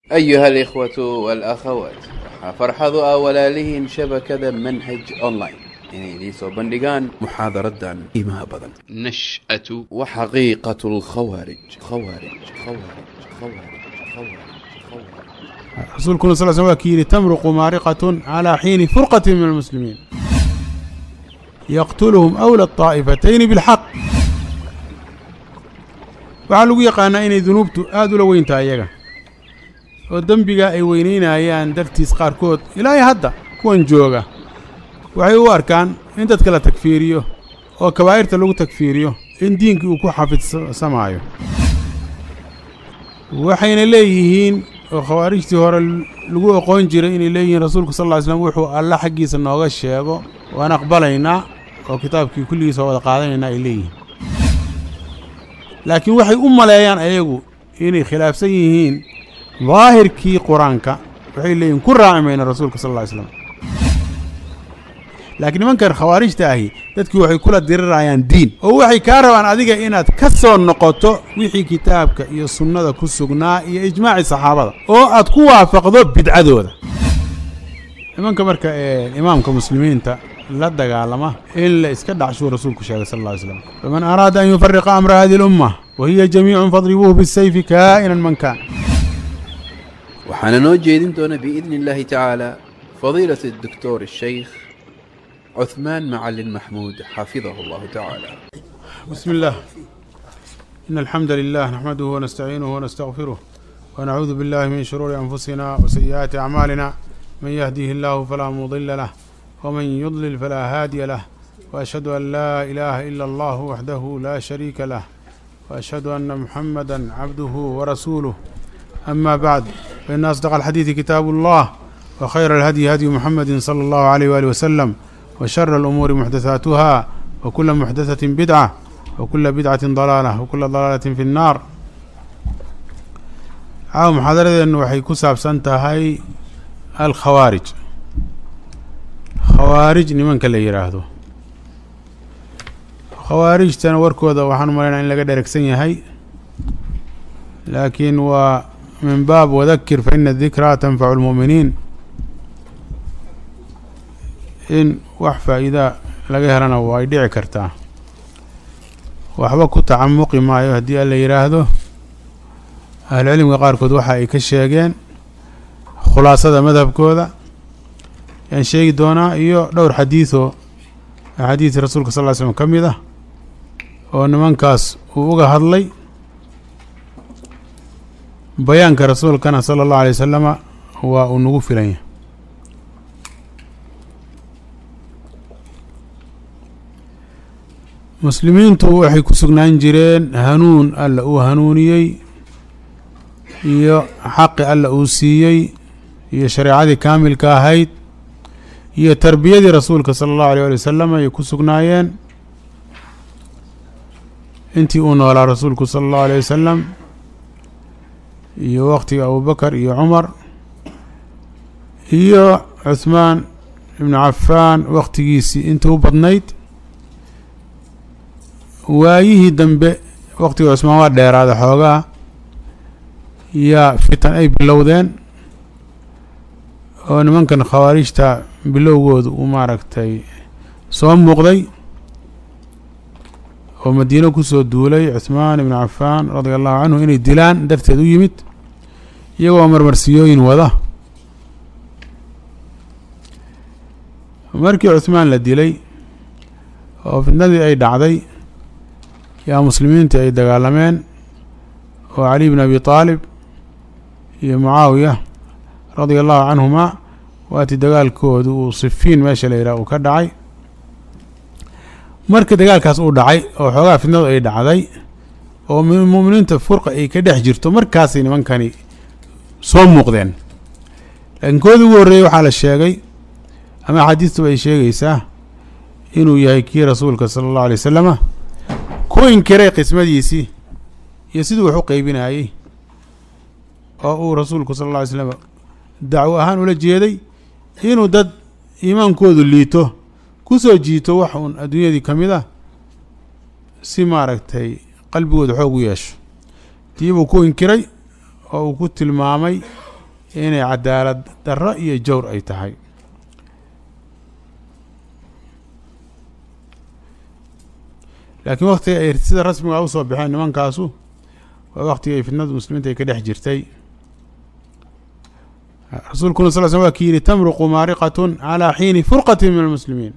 أيها الإخوة والأخوات waxaa farxadu ah walaalihiin shabakada manhaj online inay idiin soo bandhigaan muxaadaradan qiimaha badan نشأة وحقيقة الخوارج خوارج خوارج خوارج خوارج خوارج rasuulkuna sal sl waa ki yidhi tamruqu maariqatun calaa xiini furqati min almuslimiin yaqtuluhum awla الطaa'ifatayni biاlxaq waxaa lagu yaqaanaa inay dunuubtu aad ula weyntaha iyaga oo dembiga ay weynaynayaan dartiis qaarkood ilaa iyo hadda kuwan jooga waxay u arkaan in dadka la takfiiriyo oo kabaa'irta lagu takfiiriyo in diinkii uu ku xafidsamaayo waxayna leeyihiin oo khawaarijtii hore lagu oqoon jiray inay leeyihiin rasuulku sal lla ly slam wuxuu alla xaggiisa nooga sheego waan aqbalaynaa oo kitaabkii kulligiisa waa wada qaadanaynaa ay leeyihiin laakiin waxay u maleeyaan ayagu inay khilaafsan yihiin daahirkii qur-aanka waxay leeyihin ku raaci mayna rasuulka sal lla ly slam laakiin nimankan khawaarijta ahi dadkii waxay kula dirirayaan diin oo waxay kaa rabaan adiga inaad ka soo noqoto wixii kitaabka iyo sunnada ku sugnaa iyo ijmaaci saxaabada oo aad ku waafaqdo bidcadooda nimanka marka ee imaamka muslimiinta la dagaalama in la iska dhacshuu rasuulku sheegay sal alla ly slam faman araada an yufariqa amra hadihi اlumma wa hiya jamiicun fadribuuhu bisayfi kaa'inan man kaan waxaana noo jeedin doona biidni illaahi tacaala fadiilat الدكتور الشيخ عثمان معلن محمود حفظه الله تعالى بسم الله إن الحمد لله نحمده ونستعينه ونستغفره ونعوذ بالله من شرور أنفسنا وسيئات أعمالنا من يهديه الله فلا مضل له ومن يضلل فلا هادي له وأشهد أن لا إله إلا الله وحده لا شريك له وأشهد أن محمدا عبده ورسوله أما بعد فإن أصدق الحديث كتاب الله وخير الهدي هدي محمد صلى الله عليه وآله وسلم وشر الأمور محدثاتها وكل محدثة بدعة وكل بدعة ضلالة وكل ضلالة في النار caawa muxaadaradeenu waxay ku saabsan tahay alkhawaarij khawaarij nimanka la yidhaahdo khawaarijtana warkooda waxaan umalaynaa in laga dheregsan yahay laakiin waa min baab wadakir fa ina dikraa tanfacu lmu'miniin in wax faa'iida laga helana way dhici kartaa waxba ku tacamuqi maayo haddii alla yidhaahdo ahlucilmiga qaarkood waxa ay ka sheegeen khulaasada madhabkooda yaan sheegi doonaa iyo dhowr xadiidoo axaadiisi rasuulka sal ly slm ka mid ah oo nimankaas uu uga hadlay bayaanka rasuulkana sala allahu alay wasalama waa uu nagu filan yahay muslimiintu waxay ku sugnaan jireen hanuun alla uu hanuuniyey iyo xaqi alla uu siiyey iyo shareecadii kaamilka ahayd iyo tarbiyadii rasuulka sala allahu alيyh ali wasalam ayay ku sugnaayeen intii uu noolaa rasuulku sala allahu alيyh wasalam iyo waqtiga abubakar iyo cumar iyo cuhmaan ibnu cafaan waqtigiisii intii u badnayd waayihii dambe waqtiga cusmaan waa dheeraada xoogaa yaa fitan ay bilowdeen oo nimankan khawaarijta bilowgoodu uu maaragtay soo muuqday oo madiino kusoo duulay cuhmaan ibnu cafaan radia allahu canhu inay dilaan darteed u yimid iyagoo marmarsiyooyin wada markii cuhmaan la dilay oo fitnadii ay dhacday yaa muslimiintii ay dagaalameen oo cali bn abi aalib iyo mucaawiya radia allahu canhumaa waatii dagaalkoodu uu sifiin meesha la yidhaha uu ka dhacay marka dagaalkaas uu dhacay oo xoogaa fitnadu ay dhacday oo mu'miniinta furqa ay ka dhex jirto markaasay nimankani soo muuqdeen laakiin koodii ugu horreeyey waxaa la sheegay ama axaadiistuba ay sheegaysaa inuu yahay kii rasuulka sala allahu alay wasalama ku inkiray qismadiisii iyo siduu wax u qeybinayey oo uu rasuulku sala alla alay slam dacwo ahaan ula jeeday inuu dad iimaankoodu liito ku soo jiito wax uun adduunyadii ka mid ah si maaragtay qalbigooda xoog u yeesho tii buu ku inkiray oo uu ku tilmaamay inay cadaalad darro iyo jawr ay tahay laakiin waktiga ay sida rasmiga usoo baxeen nimankaasu waa waktiga ay fitnada muslimiinta ay ka dhex jirtay rasuulkuna sal sl waa ki yihi tamruqu maariqatun calaa xiini furqati min almuslimiin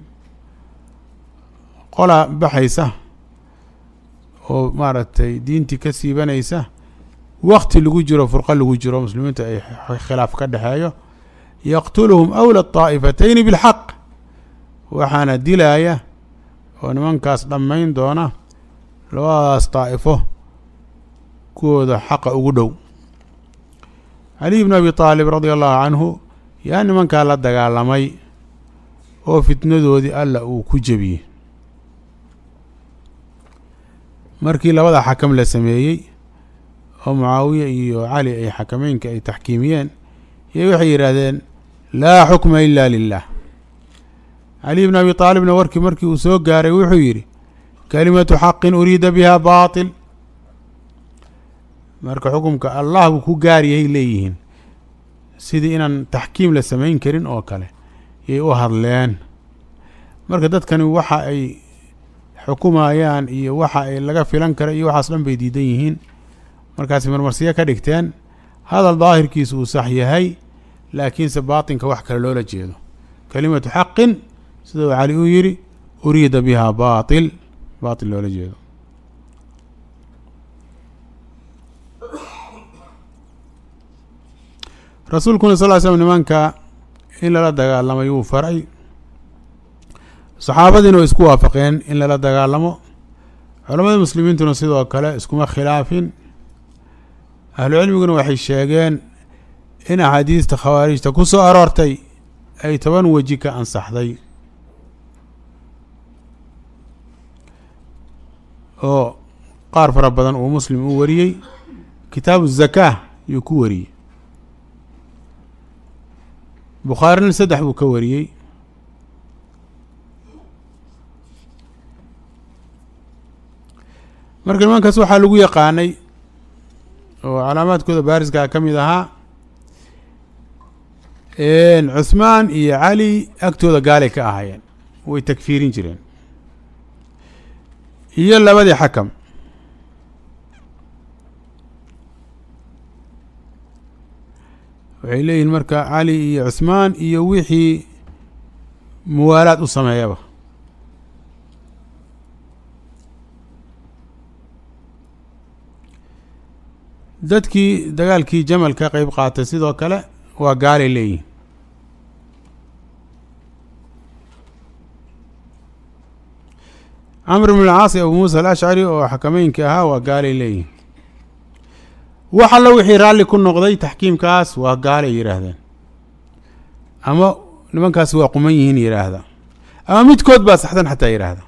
qola baxaysa oo maaragtay diintii ka siibanaysa wakti lagu jiro furqo lagu jiro muslimiinta ay khilaaf ka dhexeeyo yaqtuluhum awla طaa'ifatayni bilxaq waxaana dilaaya oo nimankaas dhammayn doona labadaas daa'ifo kuwooda xaqa ugu dhow caliy bn abi طaalib radia allahu canhu yaa nimankaa la dagaalamay oo fitnadoodii alla uu ku jebiyey markii labada xakam la sameeyey oo mucaawiya iyo cali ay xakameynka ay taxkiimiyeen iyo waxay yidhaahdeen laa xukma ila lilah caliy bn abi aalibna warkii markii uu soo gaaray wuxuu yidhi kalimatu xaqin uriida biha baatil marka xukumka allah buu ku gaaryahay leeyihiin sidii inaan taxkiim la samayn karin oo kale yay u hadleen marka dadkani waxa ay xukumayaan iyo waxa ay laga filan kara iyo waxaas dhan bay diidan yihiin markaasi marmarsiyo ka dhigteen hadal daahirkiisu uu sax yahay laakiinse baatinka wax kale loola jeedo kalimatu xaqin sida uu cali uu yidhi uriida biha baatil baatil loola jeedo rasuulkuna sal ly slm nimanka in lala dagaalamay wuu faray saxaabadiina way isku waafaqeen in lala dagaalamo culamada muslimiintuna sidoo kale iskuma khilaafin ahlu cilmiguna waxay sheegeen in axaadiista khawaarijta ku soo aroortay ay toban weji ka ansaxday oo qaar fara badan uu muslim u wariyey kitaabu zakaa yuu ku wariyey bukhaarina saddex buu ka wariyey marka nimankaas waxaa lagu yaqaanay oo calaamaadkooda baariska ka mid ahaa cuhmaan iyo cali agtooda gaalay ka ahaayeen way takfiirin jireen iyo labadii xakam waxay leeyihiin marka cali iyo cuhmaan iyo wixii muwaalaad u sameeyaba dadkii dagaalkii jamal ka qeyb qaatay sidoo kale waa gaalay leeyihin camr bn alcaas abu muusa alashcari oo xakameynka ahaa waa gaalay leeyihin wax allo wixii raalli ku noqday taxkiimkaas waa gaalay yidhaahdeen ama nimankaasi waa quman yihiin yidhaahda ama midkood baa saxsan xataa yidhaahda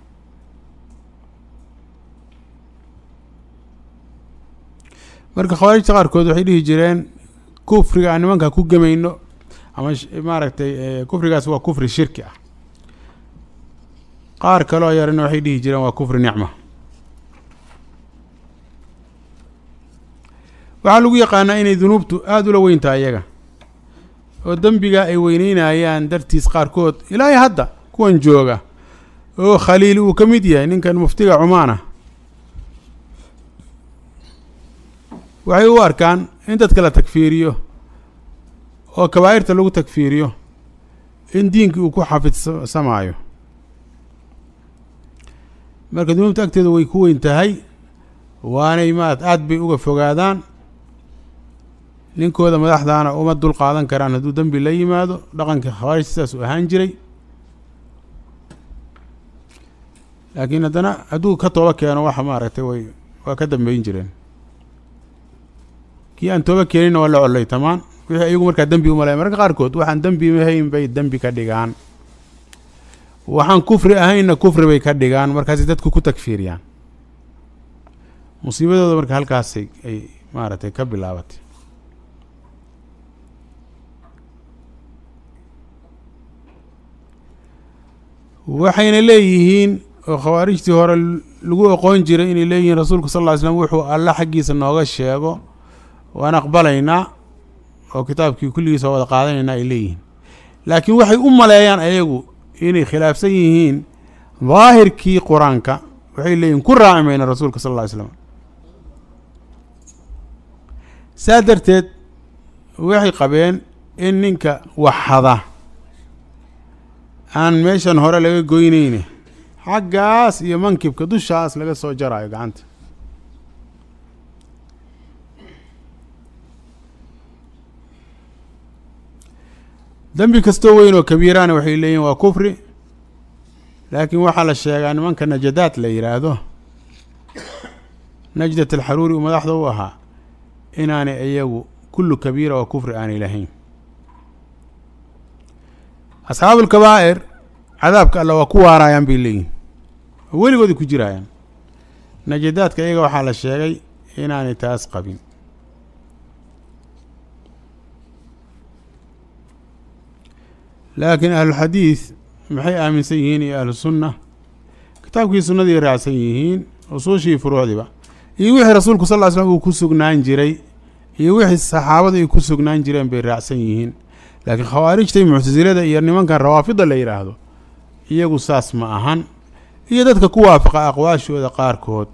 marka khawaarijta qaarkood waxay dhihi jireen kufriga aan nimanka ku gemayno ama maaragtay kufrigaas waa kufri shirki ah qaar kaloo yarana waxay dhihi jireen waa kufri nicma waxaa lagu yaqaanaa inay dunuubtu aada ula weyntahay iyaga oo dembiga ay weyneynayaan dartiis qaarkood ilaahay hadda kuwan jooga oo khaliil uu ka mid yahay ninkan muftiga cumaana waxay u arkaan in dadka la takfiiriyo oo kabaa'irta lagu takfiiriyo in diinkii uu ku xafidsamaayo marka dunuubta agteeda way ku weyn tahay waanay maat aada bay uga fogaadaan ninkooda madaxdaana uma dul qaadan karaan hadduu dembi la yimaado dhaqanka khawaarij sidaas uu ahaan jiray laakiin haddana hadduu ka tooba keeno waxa maaragtay way waa ka dambeyn jireen kii aan tooba keeninna waa la collay tamaan wixii iyagu markaa dembi umalaya mararka qaarkood waxaan dembi mahayn bay dembi ka dhigaan waxaan kufri ahaynna kufri bay ka dhigaan markaasay dadku ku takfiiriyaan musiibadooda marka halkaasay ay maaragtay ka bilaabatay waxayna leeyihiin oo khawaarijtii hore lagu oqoon jiray inay leeyihiin rasuulku sal ll ly slam wuxuu alla xaggiisa nooga sheego waan aqbalaynaa oo kitaabkii kulligiisa wada qaadanayna ay leeyihiin laakiin waxay u maleeyaan ayagu inay khilaafsan yihiin daahirkii qur-aanka waxay leeyihin ku raaci mayna rasuulka sal alla ly slam saa darteed waxay qabeen in ninka waxhada aan meeshan hore laga goyneyne xaggaas iyo mankibka dushaas laga soo jaraayo gacanta dembi kastoo weyn oo kabiiraana waxay leeyihin waa kufri laakiin waxaa la sheegaa nimanka najadaad la yidhaahdo najdat alxaruuri uu madaxda u ahaa inaanay iyagu kullu kabiira oo kufri aanay lahayn asxaabu ulkabaa'ir cadaabka alla waa ku waaraayaan bay leeyihin oo weligoodii ku jiraayaan najadaadka iyaga waxaa la sheegay inaanay taas qabin laakiin ahluxadiid maxay aaminsan yihiin iyo ahlu sunna kitaabkii sunnadii raacsan yihiin usuushii furuucdiiba iyo wixii rasuulku sal ll ly slam uu ku sugnaan jiray iyo wixii saxaabada ay ku sugnaan jireen bay raacsan yihiin laakiin khawaarijta iyo muctasilada iyo nimankan rawaafida la yidhaahdo iyagu saas ma ahan iyo dadka ku waafaqa aqwaashooda qaarkood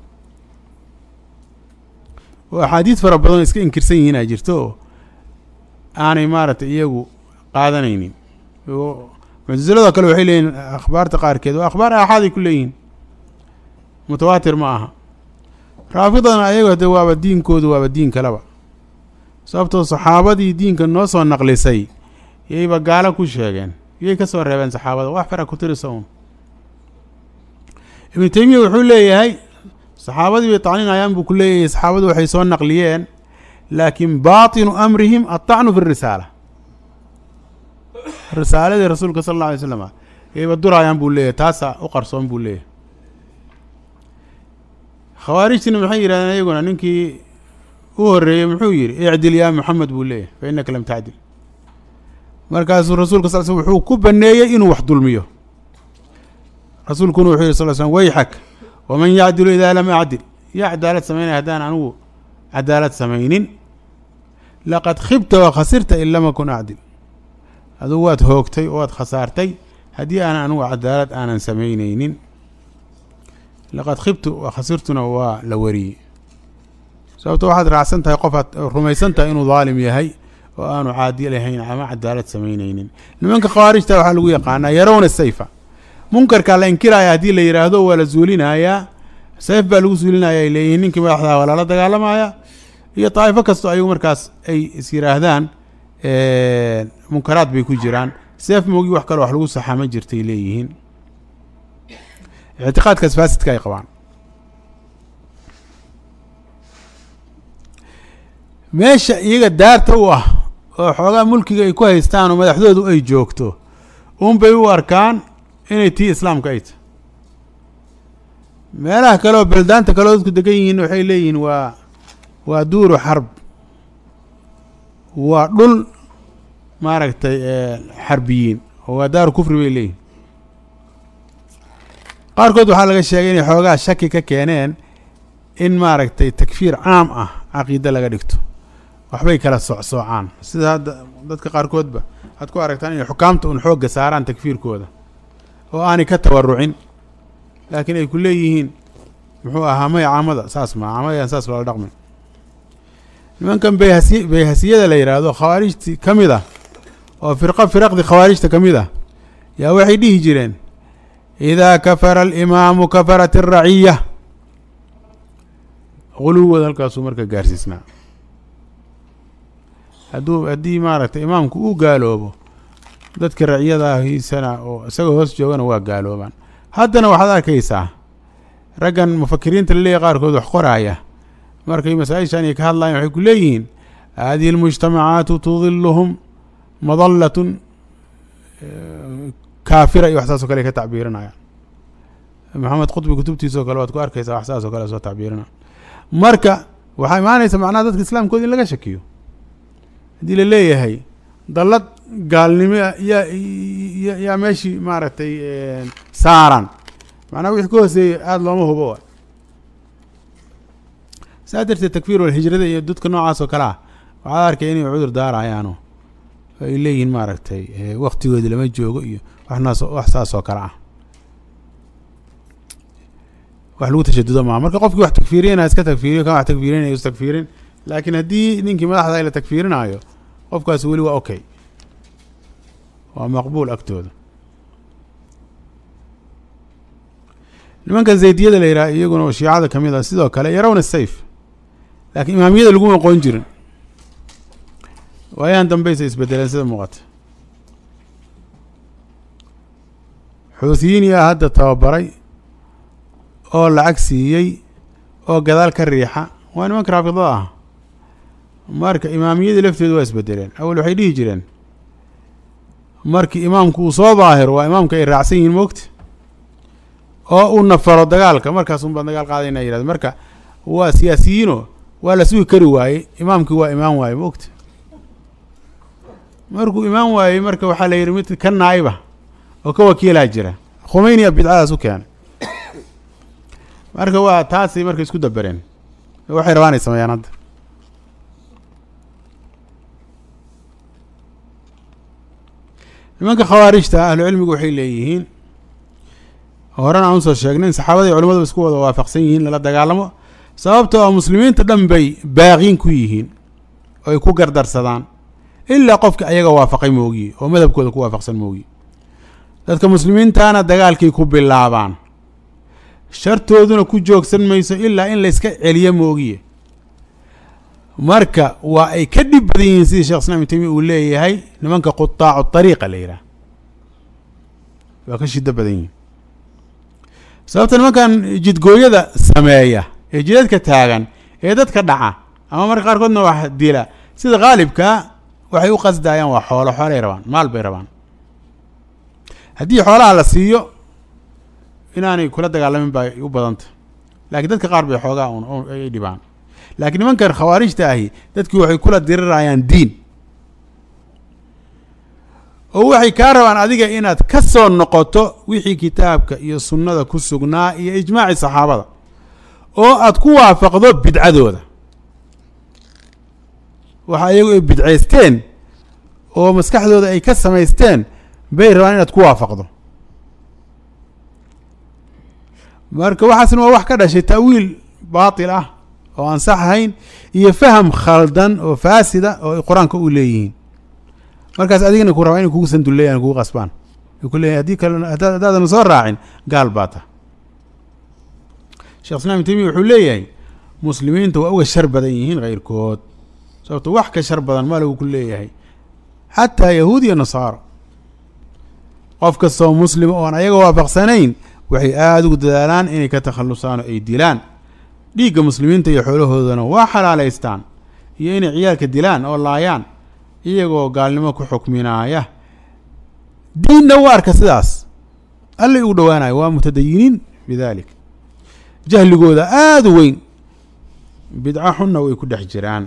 oo axaadiid fara badan iska inkirsan yihiin aa jirto oo aanay maaragtay iyagu qaadanaynin muctasiladoo kale waxay leeyihin akhbaarta qaarkeed waa akhbaar aaxaaday ku leeyihiin mutawaatir ma aha raafidana ayago de waaba diinkoodu waaba diin kaleba sababtoo saxaabadii diinka noo soo naqlisay yayba gaalo ku sheegeen yay ka soo reebeen saxaabada wax fara ku tirisa un ibnu teymiya wuxuu leeyahay saxaabadii bay tacninayaan buu ku leeyahay saxaabadu waxay soo naqliyeen laakiin baatinu amrihim altacnu fi risaala risaaladii rasuulka sal alla alay slam yayba duraayaan buu leeyahay taasaa u qarsoon buu leeyahay khawaarijtina maxay yidhahdeen iyaguna ninkii u horreeyey muxuu yidhi icdil yaa moxamed buu leeyahay fa innaka lam tacdil markaasuu rasuulka sal sl wuxuu ku baneeyey inuu wax dulmiyo rasuulkuna wuxuu yihi sal slm wayxak waman yacdilu idaa lam acdil yaa cadaalad samaynaya haddaan anigu cadaalad samaynin laqad khibta wa khasirta in lam akun acdil adugu waad hoogtay oo waad khasaartay haddii aanan anigu cadaalad aanan samaynaynin laqad khibtu wa khasirtuna waa la wariyey sababto waxaad raacsan tahay qof aad rumaysan tahay inuu daalim yahay oo aanu caadi lahayn ama cadaalad samaynaynin nimanka khawaarijta waxaa lagu yaqaanaa yarawna sayfa munkarkaa la inkiraya haddii la yidhaahdo waa la zuulinayaa sayf baa lagu zuulinaya ay leeyihiin ninkii madaxdaa waa lala dagaalamaya iyo daa'ifo kastoo ayagu markaas ay is yidhaahdaan munkaraad bay ku jiraan seef moogi wax kaloo wax lagu saxaama jirtay leeyihiin ictiqaadkaas faasidka ay qabaan meesha iyaga daarta u ah oo xoogaa mulkiga ay ku haystaan oo madaxdoodu ay joogto un bay u arkaan inay tii islaamka ay tahy meelaha kale oo beldaanta kale oo dadku degan yihiin waxay leeyihiin waa waa duuru xarb waa dhul maaragtay xarbiyiin oo waa daaru kufri bay leeyihin qaarkood waxaa laga sheegay inay xoogaa shaki ka keeneen in maaragtay takfiir caam ah caqiide laga dhigto waxbay kala socsoocaan sida hadda dadka qaarkoodba waxaad ku aragtaan inay xukaamta un xoogga saaraan takfiirkooda oo aanay ka tawarucin laakiin ay ku leeyihiin muxuu ahaa maya caamada saas maa caamadayaan saas loola dhaqmin nimankan bayhasi bayhasiyada la yidhaahdo khawaarijti ka mid ah oo firqo firaqdi khawaarijta ka mid ah yaa waxay dhihi jireen idaa kafara alimaamu kafarat araciya quluwooda halkaasuu marka gaarsiisnaa hadduu haddii maaragtay imaamku uu gaaloobo dadka raciyadahiisana oo isagoo hoos joogana waa gaaloobaan haddana waxaad arkaysaa raggan mufakiriinta laleeyahy qaarkood wax qoraaya markay masaa-ishan ay ka hadlayan waxay ku leeyihiin hadihi almujtamacaatu tudiluhum madallatun kaafira iyo wax saas o kale ay ka tacbiirinayaan maxamed qutbi kutubtiisa o kale waad ku arkaysaa wax saas o kale soo tacbiirina marka waxaa imaanaysa macnaha dadka islaamkooda in laga shakiyo haddii la leeyahay dallad gaalnimo yaa yaa meeshii maaragtay saaran macnaha wixii ka hooseeyey aada looma hubo saa darteed takfiir wal hijrada iyo dadka noocaas oo kale ah waxaad arkay inay cudur daarayaano ay leeyihiin maaragtay waktigoodi lama joogo iyo waxnaas wax saas oo kale ah wax lagu tashadudo maaha marka qofkii wax takfiiriyana iska takfiiriyo kan wax takfiirinaya is takfiirin laakiin haddii ninkii madaxda la takfiirinaayo qofkaas weli waa okay waa maqbuul agtooda nimanka zaydiyada la yidhaha iyaguna oo shiicada kamid ah sidoo kale yarawna sayf laakiin imaamiyada laguma aqoon jirin waayahan dambaysa isbedeleen sida muuqata xuuthiyiin yaa hadda tababaray oo lacag siiyey oo gadaal ka riixa waa nimanka raafidada ah marka imaamiyadii lafteedu waa isbedeleen awal waxay dhihi jireen markii imaamku uu soo daahiro waa imaamka ay raacsan yihiin moogta oo uu nafaro dagaalka markaas un baan dagaal qaadayna yihahdo marka waa siyaasiyiino waa la sugi kari waayey imaamkii waa imaan waaye moogta markuu imaan waayey marka waxaa la yidhi mid ka naa'iba oo ka wakiilaa jira khumeyniya bidcadaas u keenay marka waa taasay marka isku dabereen waxay rabaan ay sameeyaan hadda nimanka khawaarijta ahlucilmigu waxay leeyihiin horena aan usoo sheegnay in saxaabadii culimmadu isku wada waafaqsan yihiin lala dagaalamo sababtoo a muslimiinta dhan bay baaqiin ku yihiin oo ay ku gardarsadaan ilaa qofka ayaga waafaqay moogiye oo madhabkooda ku waafaqsan moogiye dadka muslimiintana dagaalkay ku bilaabaan shartooduna ku joogsan mayso ilaa in layska celiyo moogiye marka waa ay ka dhib badan yihiin sidii shekh islam ibn tamiya uu leeyahay nimanka qutaacu ariiqa la yidhaah waa ka shido badan yihiin sababta nimankan jidgooyada sameeya ee jidadka taagan ee dadka dhaca ama marka qaarkoodna wax dila sida khaalibkaa waxay u qasdayaan waa xoolo xoolay rabaan maal bay rabaan haddii xoolaha la siiyo inaanay kula dagaalamin bay u badanta laakiin dadka qaar bay xoogaa un ay dhibaan laakiin nimankan khawaarijta ahi dadkii waxay kula dirirayaan diin oo waxay kaa rabaan adiga inaad ka soo noqoto wixii kitaabka iyo sunnada ku sugnaa iyo ijmaaci saxaabada oo aad ku waafaqdo bidcadooda waxa iyagu ay bidcaysteen oo maskaxdooda ay ka samaysteen bay rabaan inaad ku waafaqdo marka waxaasna waa wax ka dhashay ta'wiil baatil ah oo aan sax ahayn iyo faham khaldan oo faasida oo ay qur-aanka u leeyihiin markaas adigana ku rabaa inay kugu sanduleeyaan kugu qasbaan ay ku leeyahin haddii kale haddaadan soo raacin gaal baa ta shekh islam ibn tamiya wuxuu leeyahay muslimiinta waa uga shar badan yihiin keyrkood sababto wax ka shar badan ma lagu ku leeyahay xataa yahuud iyo nasaaro qof kastoo muslima oon ayaga waafaqsanayn waxay aada ugu dadaalaan inay ka takhalusaan oo ay dilaan dhiigga muslimiinta iyo xoolahoodana waa xalaalaystaan iyo inay ciyaalka dilaan oo laayaan iyagoo gaalnimo ku xukminaaya diinna u arka sidaas allay ugu dhowaanayo waa mutadayiniin bidalik jahligooda aada u weyn bidco xunna way ku dhex jiraan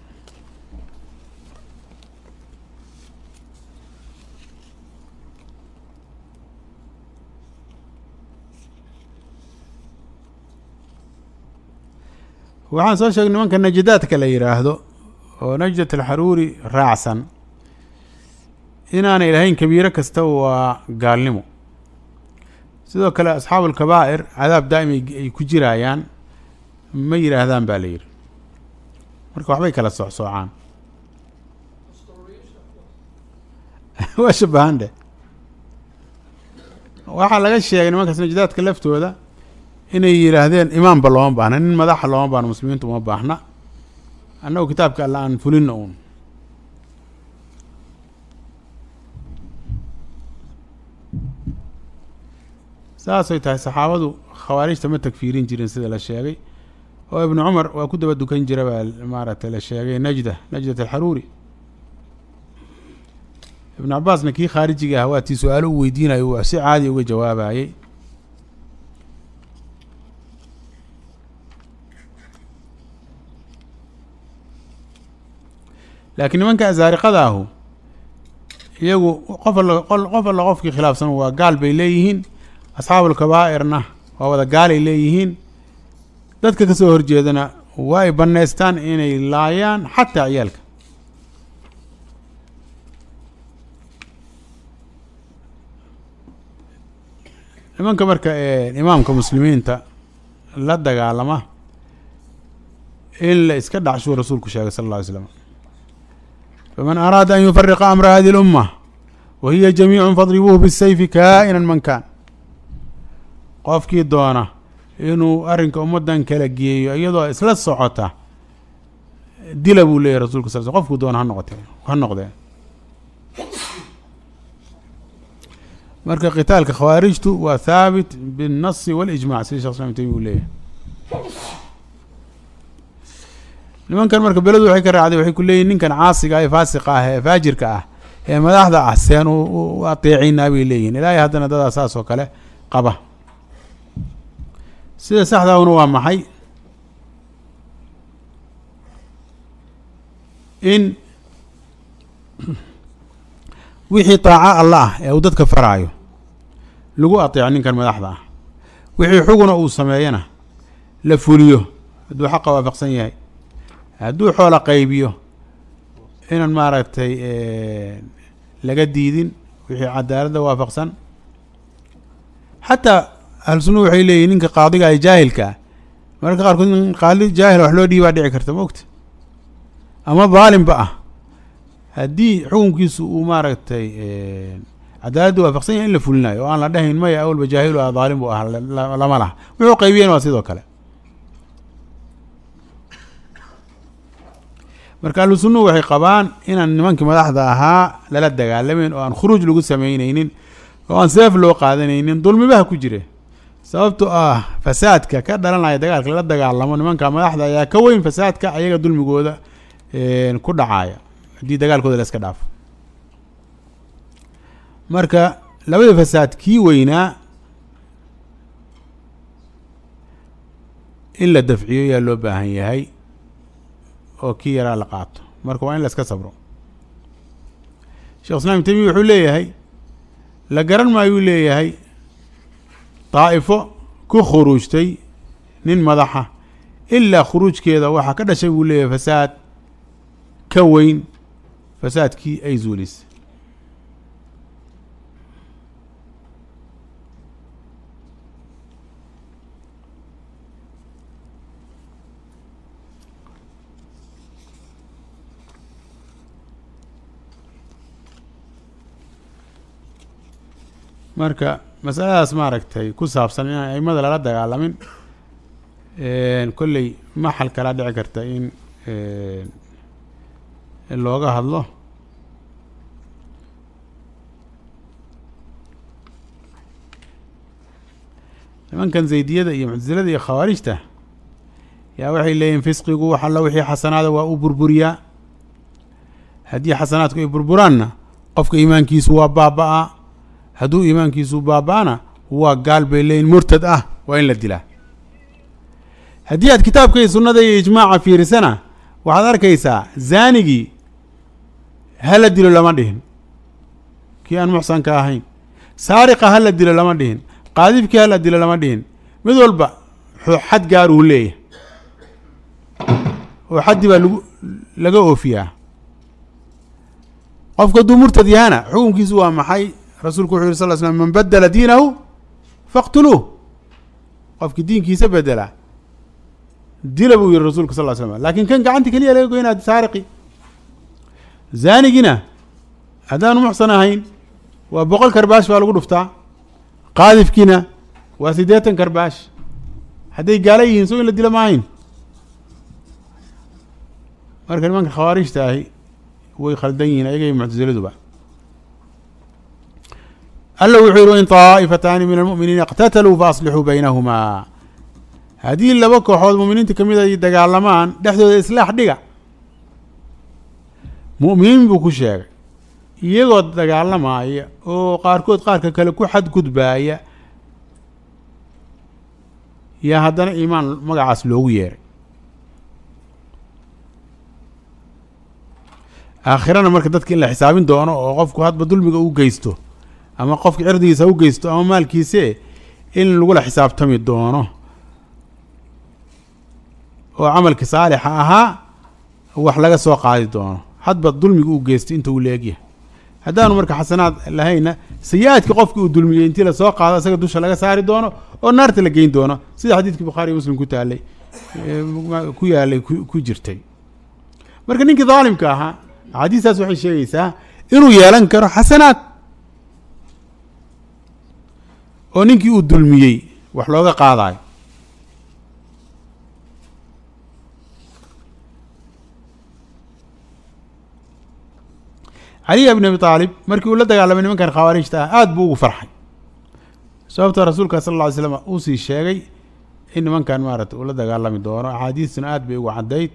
waxaan soo sheegay nimanka najdaadka la yidhaahdo oo najdat alxaruuri raacsan inaanay lahayn kabiiro kasta waa gaalnimo sidoo kale asxaabu alkabaa'ir cadaab daa'im ay ku jiraayaan ma yidhaahdaan baa la yidhi marka waxbay kala soocsoocaan waa shabahan dheh waxaa laga sheegay nimankaas najdaadka laftooda inay yidhaahdeen imaamba looma baahna nin madaxa looma baahno muslimiintu uma baahna annagu kitaabka alla aan fulina uun saasay tahay saxaabadu khawaarijta ma tagfiirin jirin sida la sheegay oo ibnu cumar waa ku daba dukan jira baa maaragtay la sheegay najda najdat alxaruuri ibnu cabaasna kii khaarijiga ah waa tii su-aalo u weydiinayo uu si caadi uga jawaabayey laakiin nimanka asaariqada ahu iyagu qof alla qof alla qofkii khilaafsan waa gaal bay leeyihiin asxaabulkabaa'irna waa wada gaalay leeyihiin dadka kasoo horjeedana waa ay bannaystaan inay laayaan xataa ciyaalka nimanka marka imaamka muslimiinta la dagaalama in la iska dhacshuu rasuulku sheegay sal alla alay slam faman araada an yufariqa amra hadihi اlumma wa hiya jamiicu fadribuuhu bisayfi kaa'inan man kaan qofkii doona inuu arrinka ummaddan kala geeyo iyadoo isla socota dila buu leeyahy rasulka sal sl qofkuu doona ha noqote ha noqdee marka qitaalka khawaarijtu waa thaabit biالnasi waاlijmac sida shekh islam taymi uu leeyahay nimankan marka beledu waxay ka raacday waxay ku leeyihin ninkan caasiga ee faasiqa ah ee faajirka ah ee madaxda ah seen u ateecinaa bay leeyihin ilaahay haddana dadaa saas oo kale qaba sida saxdaahuna waa maxay in wixii taaco alla ah ee uu dadka faraayo lagu ateeco ninkan madaxda ah wixii xuguna uu sameeyana la fuliyo hadduu xaqa waafaqsan yahay hadduu xoola qaybiyo inaan maaragtay laga diidin wixii cadaaladda waafaqsan xataa ahlu sunna waxay leeyihin ninka qaadiga ay jaahilka ah mararka qaarkood in qaali jaahil wax loo dhiibaa dhici karta maogta ama daalimba ah haddii xukunkiisu uu maaragtay cadaaladda waafaqsan yahay in la fulinayo oo aan la dhahayn maya awalba jaahilu ah daalim buu ah lama laha wuxuu qaybiyeen waa sidoo kale marka ahlu sunnuhu waxay qabaan inaan nimankii madaxda ahaa lala dagaalameyn oo aan khuruuj lagu sameyneynin oo aan seef loo qaadanaynin dulmibaha ku jire sababto ah fasaadka ka dhalanaya dagaalka lala dagaalamo nimanka madaxda ayaa ka weyn fasaadka ayaga dulmigooda ku dhacaya haddii dagaalkooda la iska dhaafo marka labada fasaad kii weynaa in la dafciyo yaa loo baahan yahay oo kii yaraa la qaato marka waa in la iska sabro shekh islam ibn temiya wuxuu leeyahay la garan maayuu leeyahay daa'ifo ku khuruujtay nin madaxa ilaa khuruujkeeda waxaa ka dhashay buu leeyahay fasaad ka weyn fasaadkii ay zuulisay marka masaladaas maaragtay ku saabsan inaan aimada lala dagaalamin kolley maxal kalaa dhici karta in looga hadlo nimankan zaydiyada iyo muctasilada iyo khawaarijta yaa waxay leeyihin fisqigu wax alla wixii xasanaada waa u burburiyaa haddii xasanaadku ay burburaanna qofka iimaankiisu waa baaba-a hadduu iimaankiisu baaba-ana waa gaal bay leeyihin murtad ah waa in la dilaa haddii aad kitaabka iyo sunnada iyo ijmaaca fiirisana waxaad arkaysaa zaanigii hala dilo lama dhihin kii aan muxsanka ahayn saariqa hala dilo lama dhihin qaadifkii hala dilo lama dhihin mid walba xad gaar uu leeyahay oo xaddi baa lagu laga oofiyaa qofka hadduu murtad yahana xukunkiisu waa maxay rasuulku wuxu yuri sal l slam man badela diinahu faqtuluuh qofkii diinkiisa bedela dila buu yihi rasulka sal l slam lakin kan gacanta keliya laga goynaa saariqi zaanigina haddaanu muxsan ahayn waa boqol karbaash baa lagu dhuftaa qaadifkiina waa siddeetan karbaash hadday gaala yihiin so in la dila ma ahayn marka nimanka khawaarijta ahi way khaldan yihiin ayaga iyo muctasiladuba alla wuxuu yihi in طaa'ifataani min almu'miniina اqtataluu faaslixuu baynahumaa haddii laba kooxood mu'miniinta kamid ay dagaalamaan dhexdooda islaax dhiga mu'miniin buu ku sheegay iyagoo dagaalamaya oo qaarkood qaarka kale ku xadgudbaaya yaa haddana iimaan magacaas loogu yeeray aakhirana marka dadka in la xisaabin doono oo qofku hadba dulmiga u geysto ama qofka cirdigiisa u geysto ama maalkiise in lagula xisaabtami doono oo camalkii saalixa ahaa wax laga soo qaadi doono hadba dulmiga u geystay inta uu leegyahay haddaanu marka xasanaad lahayna sayi-aadkii qofkii uu dulmiyey intii lasoo qaado isaga dusha laga saari doono oo naarta la geyn doono sida xadiidkii bukhaari iyo muslim ku taalay ku yaalay ku jirtay marka ninkii daalimka ahaa axaadiistaas waxay sheegaysaa inuu yeelan karo xasanaad oo ninkii uu dulmiyey wax looga qaadayo caliya bn abi aalib markii uu la dagaalamay nimankan khawaarijta ah aada buu ugu farxay sababta rasuulka sal lla ly slam uu sii sheegay in nimankan maarata uu la dagaalami doono axaadiistuna aad bay ugu caddayd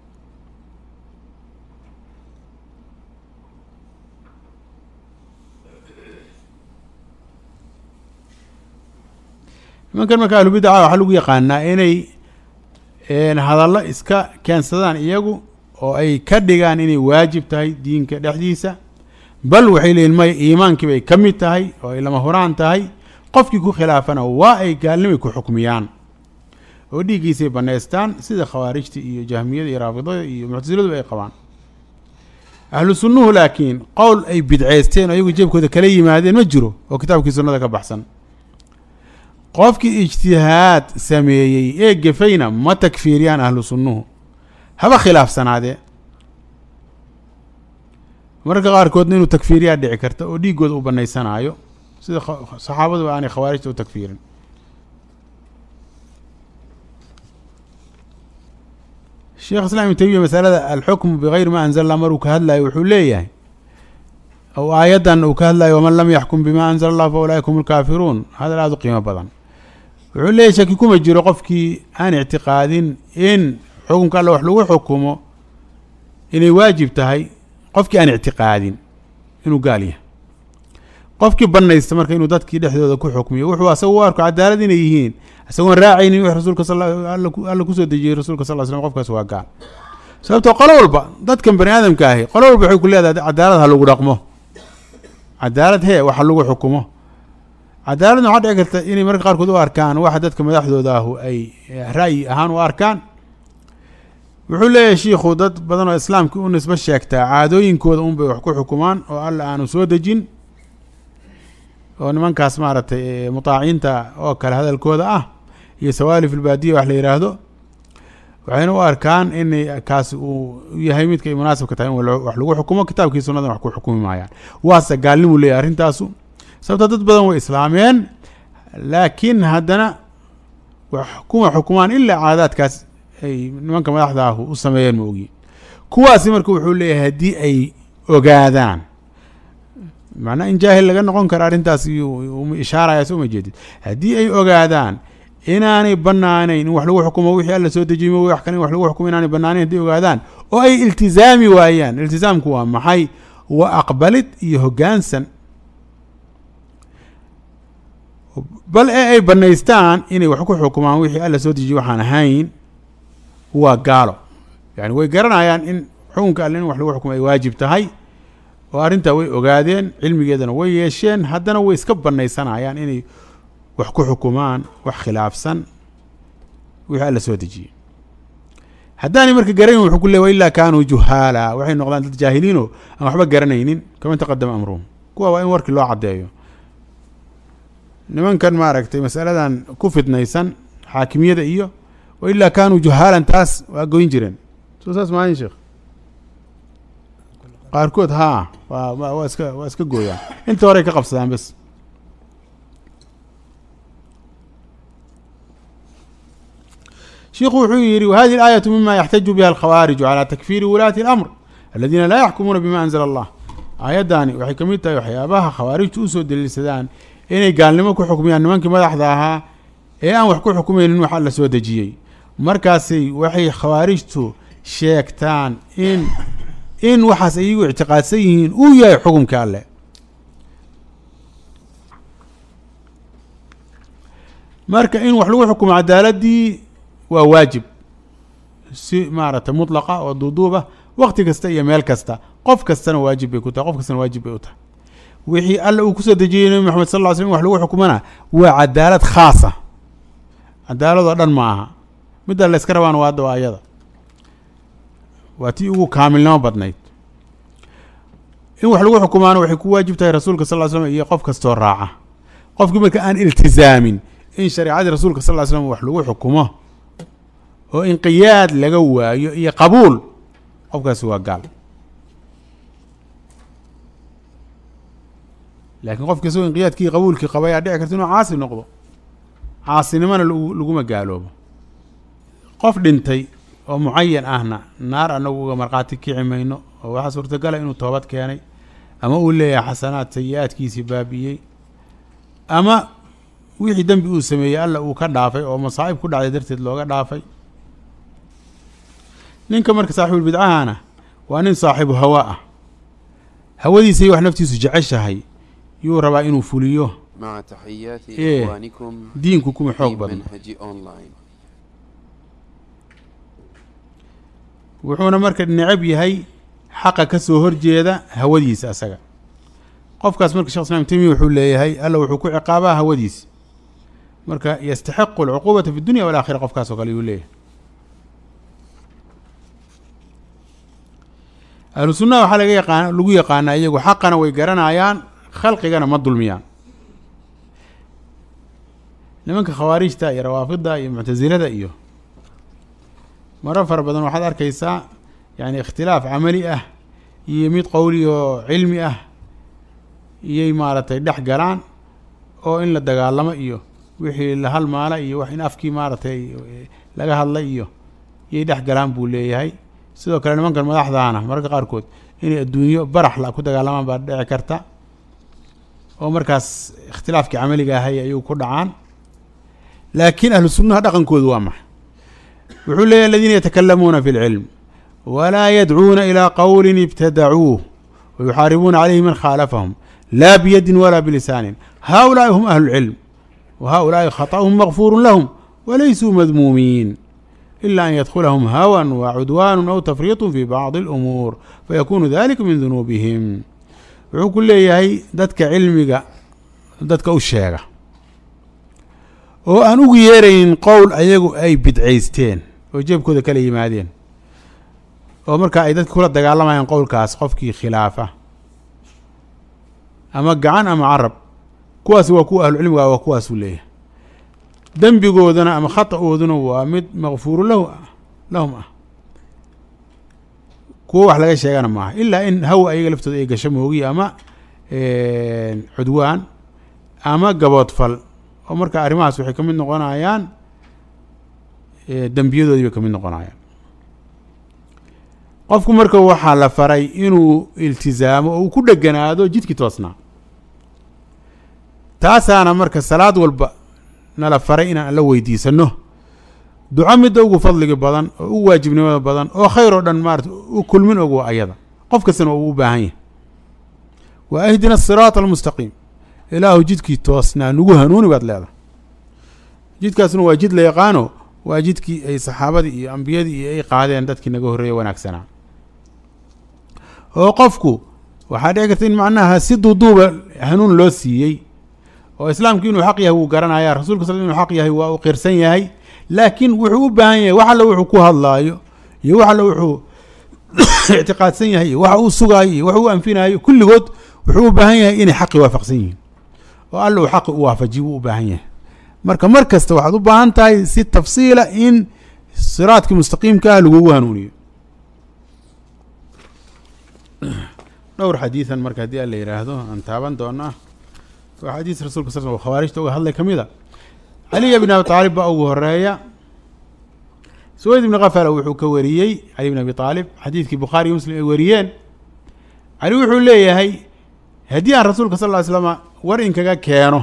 nimankan marka ahlubidaca waxaa lagu yaqaanaa inay hadallo iska keensadaan iyagu oo ay ka dhigaan inay waajib tahay diinka dhexdiisa bal waxay leeyihin maya iimaankii bay ka mid tahay oo ay lama huraan tahay qofkii ku khilaafana waa ay gaalnimay ku xukmiyaan oo dhiiggiisay bannaystaan sida khawaarijta iyo jahmiyada iyo raafidada iyo muctasiladuba ay qabaan ahlu sunnuhu laakiin qowl ay bidceysteen oo iyagu jeebkooda kala yimaadeen ma jiro oo kitaabkii sunnada ka baxsan qofkii ijtihaad sameeyey ee gefayna ma takfiiriyaan ahlu sunnuhu haba khilaafsanaadee mararka qaarkoodna inuu takfiiriyaa dhici karta oo dhiiggooda u banaysanaayo sida saxaabaduba aanay khawaarijta u takfiirin sheekh islam ibn tamiya masalada alxukmu bigayri ma anzala allah maruu ka hadlayo wuxuu leeyahay ou aayaddan uu ka hadlayo waman lam yaxkum bima anzala allah fa ulaaika hum lkaafiruun hadal aada u qiimo badan wuxuu leeyahy shaki kuma jiro qofkii aan ictiqaadin in xukunka alle wax lagu xukumo inay waajib tahay qofkii aan ictiqaadin inuu gaal yahay qofkii banaysta marka inuu dadkii dhexdooda ku xukmiyo wuxuu asaga u arko cadaalad inay yihiin isagoon raacaynin wix rasuulka sal alla kusoo dejiyey rasuulka sal slam qofkaas waa gaal sababtoo qolo walba dadkan bani aadamka ahi qolo walba waxay ku leedahay cadaalad ha lagu dhaqmo cadaalad hee waxa lagu xukumo cadaaladna waxaa dhici karta inay marka qaarkood u arkaan waxa dadka madaxdooda ahu ay ra'yi ahaan u arkaan wuxuu leeyahay shiikhu dad badan oo islaamka u nisbo sheegtaa caadooyinkooda un bay wax ku xukumaan oo alla aanu soo dejin oo nimankaas maaragtay mutaaciinta oo kale hadalkooda ah iyo sawaalif ilbaadiya wax la yidhaahdo waxayna u arkaan in kaasi uu yahay midka ay munaasibka tahay in wax lagu xukumo kitaabkii sunnadan wax ku xukumi maayaan waase gaalnimu leeyahy arrintaasu sababta dad badan way islaameen laakiin haddana wax kuma xukumaan ilaa caadaadkaas ay nimanka madaxda ahu u sameeyeen ma ogiin kuwaasi marka wuxuu leeyahay haddii ay ogaadaan macnaa in jaahil laga noqon karo arrintaas iyuu ishaaraya soo ma jeedid haddii ay ogaadaan inaanay banaanayn in wax lagu xukumo wixii alla soo dejiymo wax kale in wax lagu xukumo inaanay banaanayn hadday ogaadaan oo ay iltizaami waayaan iltizaamku waa maxay waa aqbalid iyo hoggaansan bal ee ay banaystaan inay wax ku xukumaan wixii alla soo dejiye waxaan ahayn waa gaalo yani way garanayaan in xukunka alle in wax lagu xukumo ay waajib tahay oo arrintaa way ogaadeen cilmigeedana way yeesheen haddana way iska banaysanayaan inay wax ku xukumaan wax khilaafsan wixii alla soo dejiyey haddaanay marka garanayn wuxuu ku le wa ilaa kaanuu juhaala waxay noqdaan dad jaahiliinoo aan waxba garanaynin kama taqadama amruhum kuwa waa in warkii loo caddeeyo nimankan maaragtay masaladan ku fidnaysan xaakimiyada iyo wa ilaa kaanuu juhaalan taas waa goyn jireen soo saas maahin sheekh qaarkood haa waa waa iska waa iska gooyaan inta horey ka qabsadaan bes shiku wuxuu yihi whadi الآية mima yaxtaju biha الkhawاriج عalى takfiri wulaati الأmr aladiina laa yaxkumuuna bima anzla الlah aayaddaani waxay ka mid tahay waxyaabaha khawaarijtu usoo daliilsadaan inay gaalnimo ku xukmiyaan nimankii madaxda ahaa ee aan wax ku xukumaynin wax alla soo dejiyey markaasay waxay khawaarijtu sheegtaan in in waxaas iyagu ictiqaadsan yihiin uu yahay xukumka alle marka in wax lagu xukumo cadaaladii waa waajib si maaragtay mutlaqa oo duuduuba wakti kasta iyo meel kasta qof kastana waajib bay ku tahay qof kastana waajib bay u tahay wixii alla uu kusoo dejiyey nabi maxamed sal ll ly slm wax lagu xukumana waa cadaalad khaasa cadaaladoo dhan ma aha midda layska rabaana waa hadda waa ayada waa tii ugu kaamilnimo badnayd in wax lagu xukumaana waxay ku waajib tahay rasuulka sal ly slam iyo qof kastoo raaca qofkii marka aan iltizaamin in shareecadii rasuulka sal ly slam wax lagu xukumo oo inqiyaad laga waayo iyo qabuul qofkaasi waa gaal laakiin qofka isagoo inqiyaadkii qabuulkii qaba ayaa dhici karta inuu caasi noqdo caasinimona laguma gaaloobo qof dhintay oo mucayan ahna naar anagu uga markhaati kici mayno oo waxaa suurtagala inuu toobad keenay ama uu leeyahay xasanaad sayi-aadkiisii baabi'iyey ama wixii dembi uu sameeyey alla uu ka dhaafay oo masaa'ib ku dhacday darteed looga dhaafay ninka marka saaxibulbidcahana waa nin saaxibu hawa ah hawadiisay wax naftiisu jeceshahay yuu rabaa inuu fuliyo مع تحيات إيه. إخوانكم diinku kuma في xoog badno منهج أونلاين wuxuuna marka necab yahay xaqa ka soo horjeeda hawadiisa asaga qofkaas marka shekh islam temiya wuxuu leeyahay alla wuxuu ku ciqaabaa hawadiisa marka yastaxiqu alcuquubata fi dunya walaakhira qofkaas oo kale yuu leeyahay ahlu sunnaha waxaa laga yaqaan lagu yaqaanaa iyagu xaqana way garanayaan khalqigana ma dulmiyaan nimanka khawaarijta iyo rawaafida iyo muctasilada iyo maro fara badan waxaad arkaysaa yani ikhtilaaf camali ah iyo mid qowli oo cilmi ah iyay maaragtay dhex galaan oo in la dagaalamo iyo wixii la halmaala iyo wax in afkii maaragtay laga hadlay iyo iyay dhex galaan buu leeyahay sidoo kale nimankan madaxdaana mararka qaarkood inay adduunyo barax la ku dagaalamaan baa dhici karta oo markaas ikhtilaafkii camaliga ahay ayuu ku dhacaan laakiin ahlu sunnaha dhaqankoodu waa maxay wuxuu leeyahy aladiina yatakalamuuna fi اlcilm walaa yadcuuna ilaa qowlin ibtadacuuh wayuxaaribuuna calayhi man khaalafahum laa biyadin walaa bilisaanin haؤulaaءi hum ahlu اlcilm wahaؤulaaءi khaطأhum makfuuru lahum walaysuu madmuumiin ila an yadkulahum hawan wacudwaanu aw tafriiطu fi bacdi اlumuur fayakunu dalika min dunuubihim wuxuu ku leeyahay dadka cilmiga dadka u sheega oo aan ugu yeeraynin qowl ayagu ay bidcaysteen oo jeebkooda kala yimaadeen oo markaa ay dadka kula dagaalamayaan qowlkaas qofkii khilaafa ama gacan ama carab kuwaasi waa kuwa ahlucilmiga waa kuwaasuu leeyahay dembigoodana ama khata'ooduna waa mid makfuuru lahu lahum ah kuwo wax laga sheegana maaha ilaa in hawa ayaga laftooda ay gasho moogiya ama cudwaan ama gaboodfal oo marka arrimahaas waxay ka mid noqonayaan dembiyadoodii bay ka mid noqonayaan qofku marka waxaa la faray inuu iltizaamo oo uu ku dheganaado jidkii toosnaa taasaana marka salaad walba nala faray inaan alla weydiisano duco midda ugu fadliga badan oo ugu waajibnimada badan oo khayr oo dhan maarata u kulmin og waa ayada qof kastana uu u baahan yahay wa ahdina asiraata almustaqiim ilaahu jidkii toosnaa nugu hanuuni baad leedahay jidkaasna waa jid la yaqaano waa jidkii ay saxaabadii iyo ambiyadii iyo ay qaadeen dadkii naga horreeya wanaagsanaa oo qofku waxaa dhici karta in macnaha si duuduuba hanuun loo siiyey oo islaamku inuu xaq yahay wuu garanaya rasulka sal inuu xaq yahay waa uu qirsan yahay laakiin wuxuu u baahan yahay wax alle wuxuu ku hadlaayo iyo wax alle wuxuu ictiqaadsan yahay iyo waxa uu sugaayo iyo wax uu anfinaayo kulligood wuxuu u baahan yahay inay xaqi waafaqsan yihiin oo alle uu xaqi u waafajiyo wuu u baahan yahay marka mar kasta waxaad u baahan tahay si tafsiila in siraadkii mustaqiimka ah lagugu hanuuniyo dhowr xadiidan marka haddii alla yidhaahdo aan taaban doonaa waa xadiis rasulka sal sl khawaarijta uga hadlay ka mid a caliya bn abi aalib baa ugu horeeya suweyd ibni kafala wuxuu ka wariyey cali bn abi aalib xadiidkii bukhaariyo muslim ay wariyeen cali wuxuu leeyahay haddii aan rasuulka sal ly slama war inkaga keeno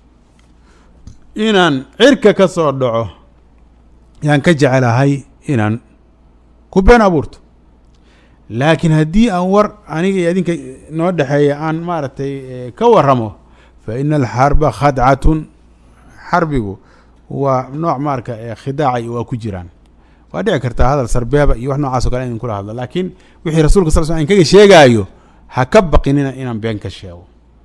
inaan cirka ka soo dhaco yaan ka jecelahay inaan ku been abuurto laakiin haddii aan war aniga iyo adinka noo dhexeeya aan maaragtay ka waramo fa ina alxarba khadcatun xarbigu waa nooc marka khidaaca waa ku jiraan waa dhici kartaa hadal sarbeeba iyo wax noocaas o kale in kula hadlo laakiin wixii rasulka sal sl inkaga sheegaayo ha ka baqinina inaan been ka sheego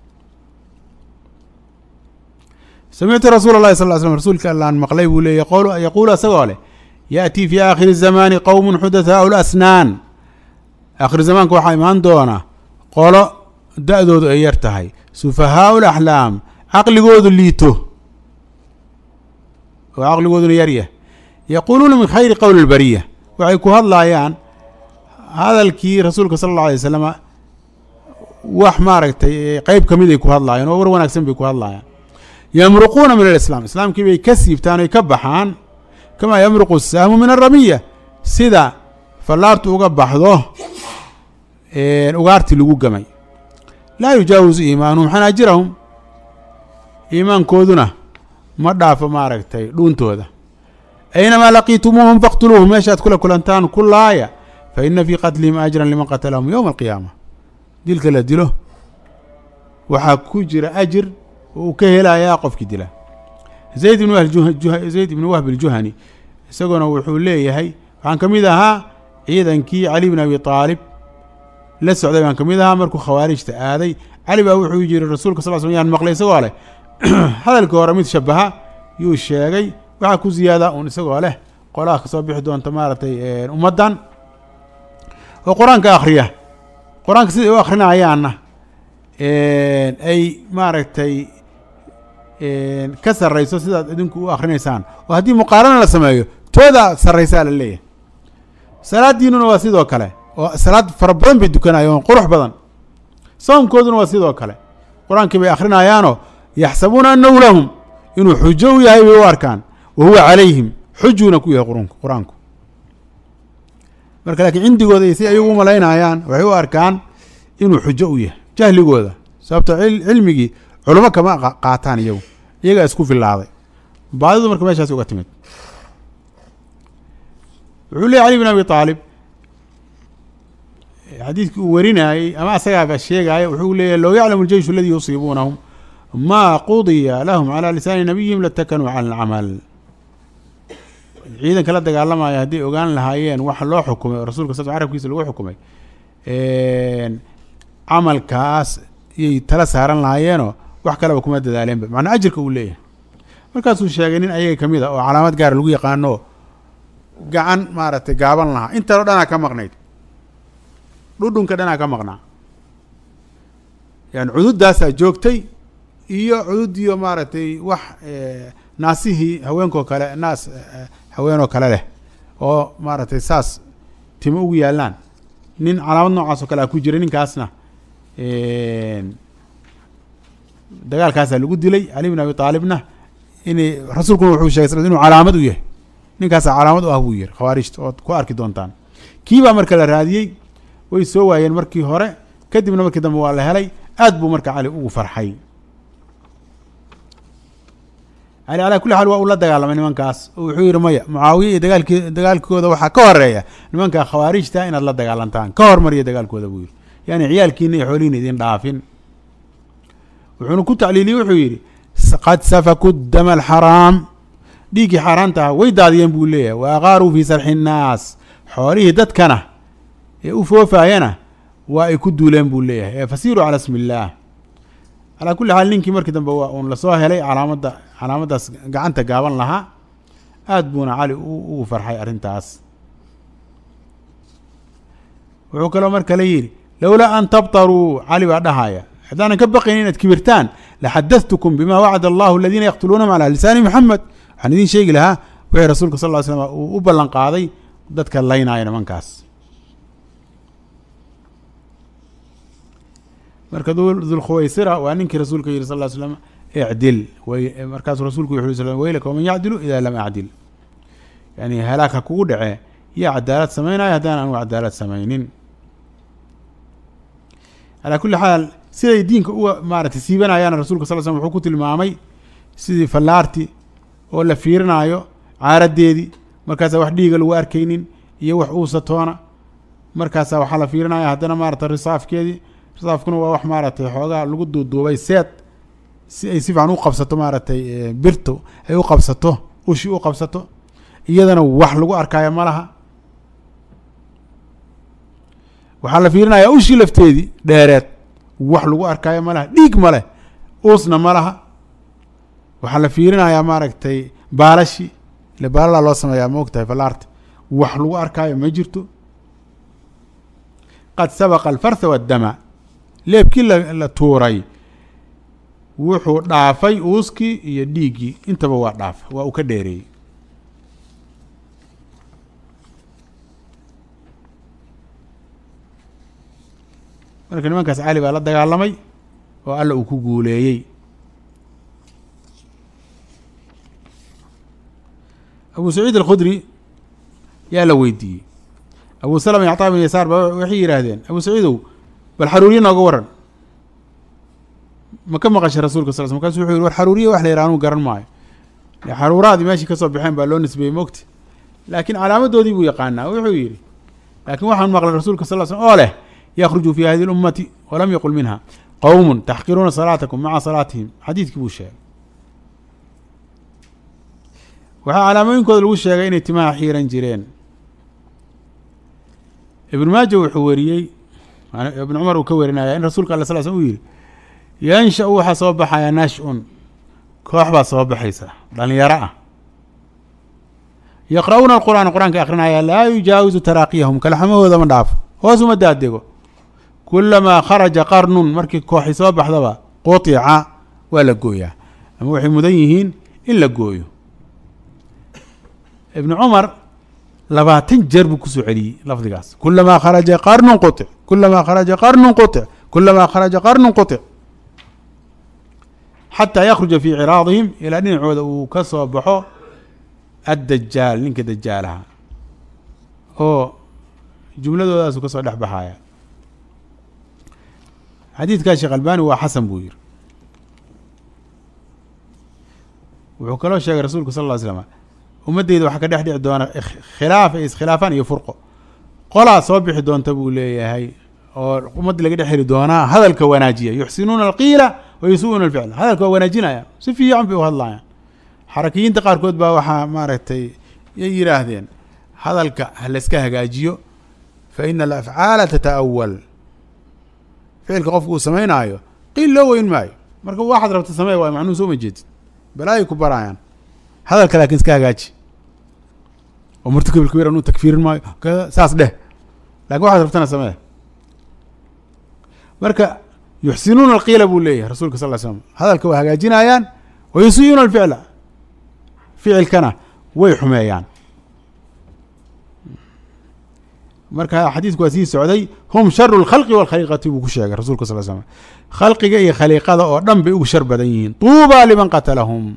samictu rasuula اlahi sal slm rasuulka allaan maqlay buu leeyay yaquulu asagoo leh yaأtii fi aakhiri الzamaani qowm xudathaau lasnaan aakhir zamaanka waxaa imaan doona qolo da-doodu ay yar tahay sufahaau laxlaam caqligoodu liito oo caqligooduna yaryah yaquuluuna min khayri qowli lbariya waxay ku hadlaayaan hadalkii rasuulka sala allau alay wasalama wax maaragtay qeyb ka mid ay ku hadlaayaan oo war wanaagsan bay ku hadlaayaan yamruquuna min alislaam islaamkii bay ka siibtaan oy ka baxaan kamaa yamruqu sahmu min aramiya sida fallaartu uga baxdo ugaartii lagu gamay laa yujaawizu iimaanuhum xanaajirahum iimaankooduna ma dhaafo maaragtay dhuuntooda aynamaa laqiitumuuhum faqtuluuhum meeshaad kula kulantaan ku laaya fa ina fii qatlihim ajran liman qatalahum yowma alqiyaama dilka la dilo waxaa ku jira ajir oo uu ka helayaa qofkii dila zayd ibn zayd ibn wahb aljuhani isaguna wuxuu leeyahay waxaan ka mid ahaa ciidankii cali bn abi aalib la socday baan ka mid ahaa markuu khawaarijta aaday cali baa wuxuu yiri rasuulka sal sl yaan maqlay isagoo leh hadalkii hore mid shabaha yuu sheegay waxaa ku ziyaada un isagoo leh qolaha kasoo bixi doonta maaragtay ummaddan oo qur-aanka akhriya qur-aanka siday u akhrinayaanna ay maaragtay ka sarrayso sidaad idinku u akhrinaysaan oo haddii muqaarana la sameeyo tooda sarraysaa la leeyahay salaaddiinuna waa sidoo kale oo salaad fara badan bay dukanayaan qurux badan soomkooduna waa sidoo kale qur-aankii bay akhrinayaanoo yaxsabuuna annahu lahum inuu xujo u yahay bay u arkaan wa huwa calayhim xujuuna ku yahay qurunku qur-aanku marka laakiin cindigooda iyo si ayagu u malaynayaan waxay u arkaan inuu xujo u yahay jahligooda sababto cilmigii culamo kama qaataan iyagu iyagaa isku filaaday baadidu marka meeshaas uga timid wuxuu leey cali bin abi aalib xadiidkii uu warinayey ama asagaaba sheegaya wuxuu leeyahy low yaclamu aljeyshu aladii yusiibuunahum maa qudiya lahum calaa lisaani nabiyihim latakanuu cala alcamal ciidanka la dagaalamaya hadday ogaan lahaayeen waxa loo xukumay oo rasulka sal carabkiisa lagu xukumay camalkaas yay tala saaran lahaayeenoo wax kaleba kuma dadaaleenba macnaa ajirka uu leeyahay markaasuu sheegay nin ayaga ka mid a oo calaamad gaara lagu yaqaano gacan maaragtay gaaban lahaa intanoo dhanaa ka maqnayd dhudhunka dhanaa ka maqnaa yani cududaasaa joogtay iyo cududiyo maaragtay wax naasihii haweenkoo kale naas haweenoo kale leh oo maaragtay saas timo ugu yaallaan nin calaamad noocaas oo kale a ku jiray ninkaasna dagaalkaasaa lagu dilay cali bin abi aalibna inay rasuulkuna wuxuu shegay sal inuu calaamad u yahay ninkaasaa calaamad u ah buu yihi khawaarijta ood ku arki doontaan kii baa marka la raadiyey way soo waayeen markii hore kadibna markii dambe waa la helay aad buu marka cali ugu farxay cali calaa kulli xaal waa uu la dagaalamay nimankaas oo wuxuu yihi maya mucaawiya iyo dagaalki dagaalkooda waxaa ka horeeya nimanka khawaarijta inaad la dagaalantaan ka hormariya dagaalkooda buu yihi yani ciyaalkiina iyo xoolihiina idin dhaafin wuxuuna ku tacliiliyey wuxuu yidhi qad safaku dama alxaraam dhiiggii xaaraanta ah way daadiyeen buu leeyahay wa aqaaruu fii sarxi innaas xoolihii dadkana ee u foofaayana waa ay ku duuleen buu leeyahay ee fasiiruu calaa ismi illaah calaa kulli xaal ninkii markii dambe waa uun lasoo helay calaamadda calaamaddaas gacanta gaaban lahaa aad buuna cali ugu farxay arrintaas wuxuu kaloo mar kale yidhi lowlaa an tabtaruu cali baa dhahaya haddaanan ka baqayn inaad kibirtaan laxadadtukum bima wacada allahu aladiina yaqtuluunahum calaa lisaani moxamed waxaan idiin sheegi lahaa wixii rasuulka sal ly slam uu u ballan qaaday dadka laynaayo nimankaas marka dulkhuwaysira waa ninkii rasuulka yihi sal ly slam icdil markaasuu rasuulku wuxu sl weylaka waman yacdilu ida lam acdil yani halaag ha kugu dhacee yaa cadaalad samaynayo haddaan anugu cadaalad samaynin calaa kulli xaal siday diinka uga maaratay siibanayaan rasulka sal slm wuxuu ku tilmaamay sidii fallaarti oo la fiirinaayo caaradeedii markaasaa wax dhiiga lagu arkaynin iyo wax uusatoona markaasaa waxaa la fiirinaya haddana maarata risaafkeedii risaafkuna waa wax maaragtay xoogaa lagu duuduubay seed si ay si fiican u qabsato maaragtay birto ay u qabsato ushi u qabsato iyadana wax lagu arkaayo ma laha waxaa la fiirinayaa ushii lafteedii dheereed wax lagu arkaayo ma laha dhiig ma leh uusna ma laha waxaa la fiirinayaa maaragtay baalashi ile baalalaa loo sameeyaa ma og tahay fallaarta wax lagu arkaayo ma jirto qad sabaqa alfartha waddama leebkii la tuuray wuxuu dhaafay uuskii iyo dhiiggii intaba waa dhaafa waa uu ka dheereeyey marka nimankaas cali baa la dagaalamay oo alla uu ku guuleeyey abu saciid alkhudri yaa la weydiiyey abu salama iyo cطaa bin yasaar ba waxay yidhaahdeen abu saciidow bal xaruuriye nooga waran ma ka maqashay rasulka sal sl makasu wuxuu yihi war xaruuriye wax la yidhaha anuu garan maayo xaruuraadii meeshii kasoo baxeen baa loo nisbeeyey mogti laakiin calaamadoodii buu yaqaanaa wuxuu yidhi laakiin waxaan maqlay rasuulka sal slm oo leh yakruju fi hadihi اlummati walam yaqul minha qowm taxqiruuna salaatakum maca salaatihim xadiidkii buu sheegay waxaa calaamooyinkooda lagu sheegay inay timaha xiiran jireen ibn maaja wuxuu weriyey ibn cumar uu ka werinaya in rasuulka ala sal slm uu yihi yansha-u waxaa soo baxaya nash-un koox baa soo baxaysa dhalinyaro ah yaqra'uuna alqur'aan qur-aanka akrinaya laa yujaawizu taraaqiyahum kalxamahooda ma dhaafo hoos uma daadego kulamaa kharaja qarnun markii kooxi soo baxdaba qutica waa la gooyaa ama waxay mudan yihiin in la gooyo ibnu cumar labaatan jeer buu kusoo celiyey lafdigaas kulamaa kharaja qarnun qutic kulamaa kharaja qarnun qutic kulamaa kharaja qarnun qutic xataa yakruja fii ciraadihim ilaa dhinacooda uu ka soo baxo addajaal ninka dajaalaha oo jumladoodaasuu ka soo dhex baxaya xadiidkaa sheekh albani waa xasan buu yihi wuxuu kaloo sheegay rasuulku sal ll ly slama ummaddeyda waxaa ka dhex dhici doona khilaaf ay iskhilaafaan iyo furqo qolaa soo bixi doonta buu leeyahay oo ummadda laga dhex heli doonaa hadalka wanaajiya yuxsinuuna alqiila wa yusu-uuna alficla hadalka waa wanaajinaya si fiican bay u hadlayaan xarakiyiinta qaarkood baa waxaa maaragtay yay yidhaahdeen hadalka ha layska hagaajiyo fa ina alafcaala tataawal ficilka qofku uu samaynaayo qiil loo weyn maayo marka waxaad rabta samee waayo macnuhu soo ma jeedid balaayay ku barayaan hadalka laakiin iska hagaaji oo murtakib alkabiir anuu takfiirin maayo kada saas dheh lakin waxaad rabtana samee marka yuxsinuuna alqiila buu leeyahay rasulka sal ly slam hadalka waa hagaajinayaan wa yusiiuuna alficla ficilkana way xumeeyaan marka xadiidku waa sii socday hum sharu lkhalqi walkhaliiqati buu ku sheegay rasulka sal slam khalqiga iyo khaliiqada oo dhan bay ugu shar badan yihiin tuuba liman qatalahum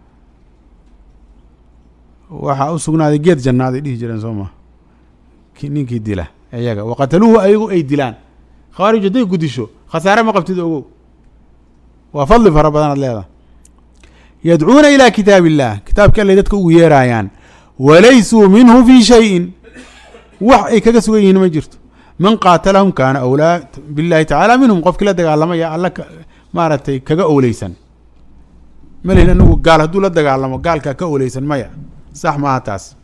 waxaa u sugnaaday geed jannaaday dhihi jireen soo ma ninkii dila iyaga waqataluuhu ayagu ay dilaan khawaarij hadday gudisho khasaare ma qabtid ogow waa fadli fara badanaad leedahay yadcuuna ilaa kitaab illah kitaabki allay dadka ugu yeeraayaan walaysuu minhu fii shayin wax ay kaga sugan yihiin ma jirto man qaatalahum kaana awlaa billahi tacaala minhum qofkii la dagaalamaya alla maaragtay kaga owleysan ma lihin anagu gaal hadduu la dagaalamo gaalkaa ka owleysan maya sax maaha taas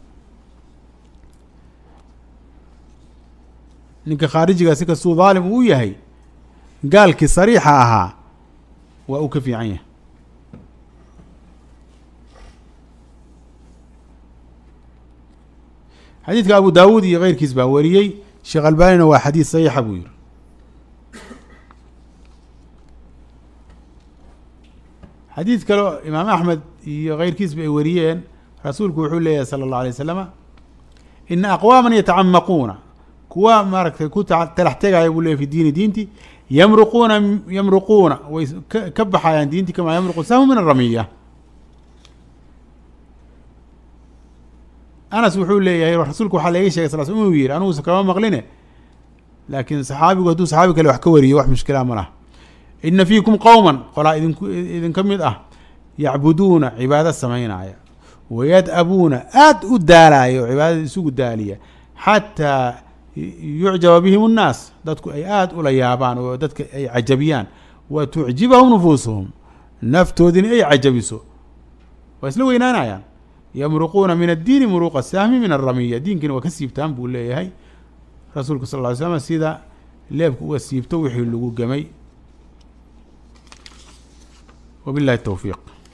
ninka khaarijiga si kastuu daalim uu yahay gaalkii sariixa ahaa waa uu ka fiican yahay xadiidka abu daawuud iyo keyrkiis baa wariyey sheekh albanina waa xadiid saxiixa buu yihi xadiid kaleo imaam axmed iyo keyrkiisba ay wariyeen rasuulku wuxuu leeyahay sala allahu alay wasalama ina aqwaaman yatacamaquuna kuwa maaragtay ku talax tegaya buu leeyay fi diini diinti yamruquuna yamruquuna way ka baxayaan diinti kamaa yamruqu sahmu min aramiya anas wuxuu leeyahay rasuulku waxaa laga shegay sal sl inuu yihi anigusa kama maqline laakiin saxaabigu hadduu saxaabi kale wax ka wariyo wax mushkilaa ma laha ina fiikum qowman qolaa idinku idinka mid ah yacbuduuna cibaado samaynaya wayad-abuuna aada u daalaaya oo cibaadada isugu daaliya xataa yucjaba bihim annaas dadku ay aada ula yaabaan oo dadka ay cajabiyaan wa tucjibahum nufuusuhum naftoodina ay cajabiso waa isla weynaanayaan yamruquuna min addiini muruuqa sahmi min aramiya diinkina waa ka siibtaan buu leeyahay rasuulku sal ly slam sida leebku uga siibto wixii lagu gemay wabillahi towfiiq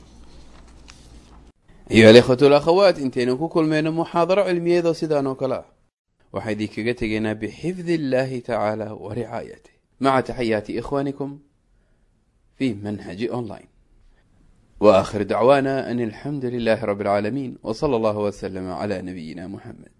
ayuha alikhwatu alakhawaat intaynu ku kulmayno muxaadaro cilmiyeedoo sidaan oo kale ah waxaa idinkaga tegaynaa bixifdi illaahi tacaala wa ricaayatih مع تحيات إخوانكم في منهج أونلاين وآخر دعوانا أن الحمد لله رب العالمين وصلى الله وسلم على نبينا محمد